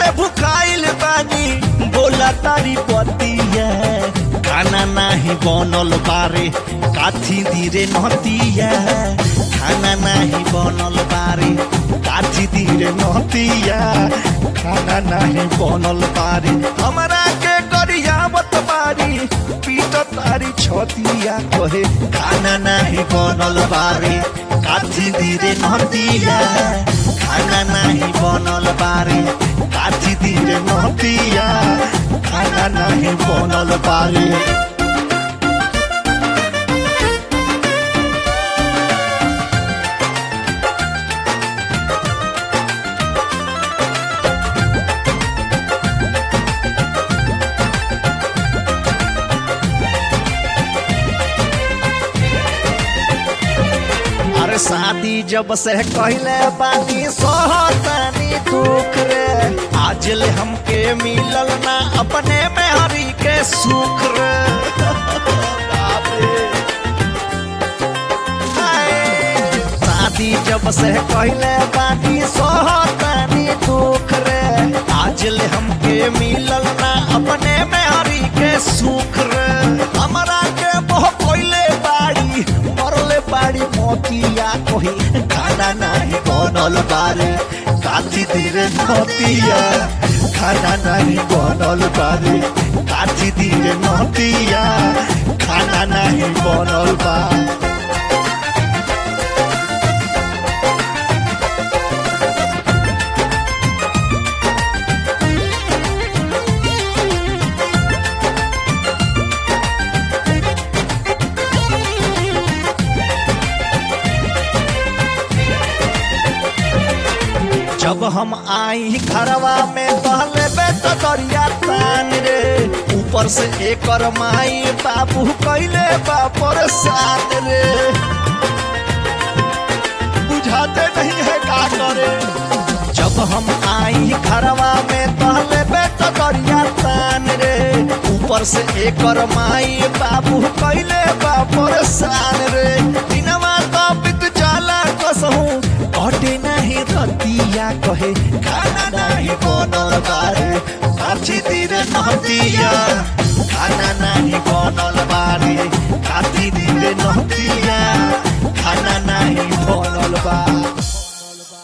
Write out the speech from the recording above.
से भुखाइल बानी बोला तारी पतिया खाना नाही बनल बारे काथी धीरे नतिया खाना नाही बनल बारे काथी धीरे नतिया खाना नाही बनल बारे हमरा के गरियावत बारी पीट तारी छतिया कहे खाना नाही बनल बारे काथी धीरे नतिया खाना नाही बनल बारे काथी धीरे नतिया खाना नाही बनल बारे अरे शादी जब से कहले बानी सोहतानी दुख रे आज ले हमके मिलल ना अपने में हरी के सुख रे बाप रे। हाय। शादी जब से कहले बानी सोहतानी दुख रे आज ले हमके मिलल ना अपने में हरी के सुख रे हमरा के मोह कोइले बाड़ी मरले बाड़ी मोतिया कोही खाना नाही बनल बारे काथी धीरे नतिया खाना नाही बनल बारे काथी धीरे नतिया खाना नाही बनल बा जब हम आई घरवा में पहले बेटा दरिया तान रे ऊपर से एकर माई बाबू कैले बापर साथ रे बुझाते नहीं है का करे जब हम आई घरवा में पहले बेटा दरिया तान रे ऊपर से एकर माई बाबू कैले बापर सान रे दिनवा तो बित जाला कसहूं कटे नहीं रतिया कहे खाना नहीं बनल बारे काची दिरे नहतिया खाना नहीं बनल बारे काची दिरे नहतिया